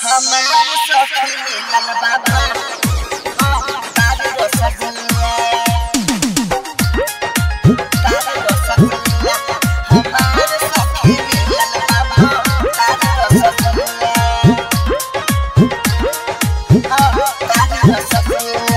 हमर सखी मिलल बाबा तारे रसगुल्ला तारे रसगुल्ला हमर सखी मिलल बाबा तारे रसगुल्ला तारे रसगुल्ला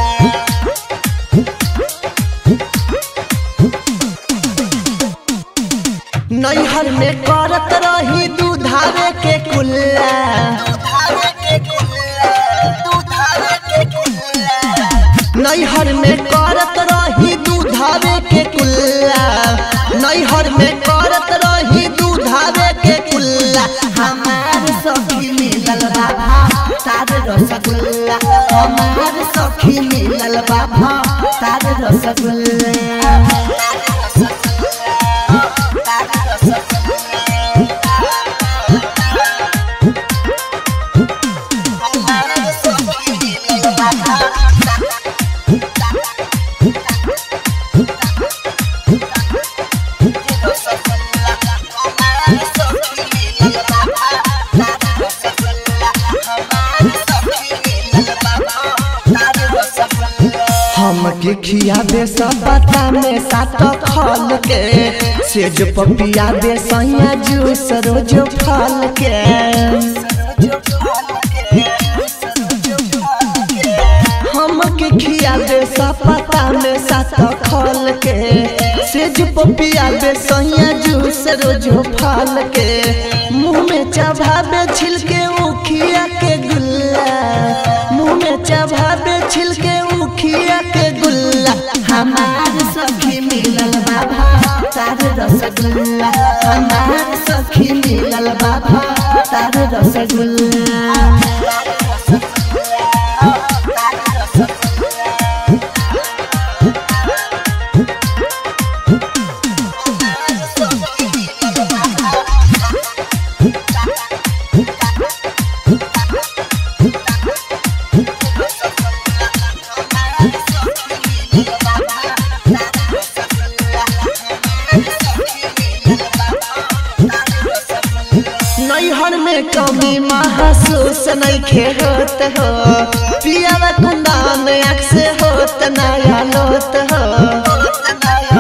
नैहर में करत रही दूधावे के कुल्ला दूधारे के कुल्ला दूधारे के कुल्ला नैहर में करत रही दूधावे के कुल्ला नैहर में करत रही दूधावे के कुल्ला हमार सखी मिलल बाबा तार रसगुल्ला हमार सखी मिलल बाबा तार रसगुल्ला हमके खिया दे सपता में सात फल के सेज पपिया दे सैया जूस रोज फल के हमके खिया दे सपता में सात फल के सेज पपिया दे सैया जूस रोज फल के मुंह में चबाबे छिलके उखिया के गुल्ला मुंह में चबाबे छिलके उखिया के गुल्ला हमार सखी मिलल बाबा तार रसगुल्ला हमार सखी मिलल बाबा तार रसगुल्ला नैहर में कमी महसूस नहीं खेत हो पियावा कुंदान आँख से होत नया लोत हो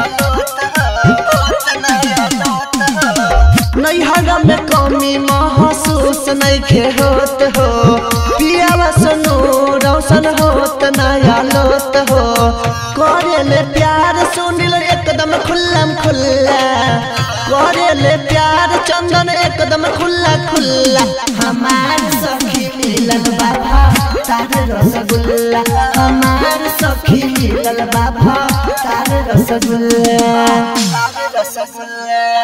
नैहर में कमी महसूस नहीं खेत हो पियावा सुनू रोशन होत नया लोत हो करेले प्यार सुनिल एकदम खुल्लम खुल्ला करेले प्यार चंदन एकदम खुल्ला खुल्ला हमार सखी मिलल बाबा तार रसगुल्ला हमार सखी मिलल बाबा तार रसगुल्ला रसगुल्ला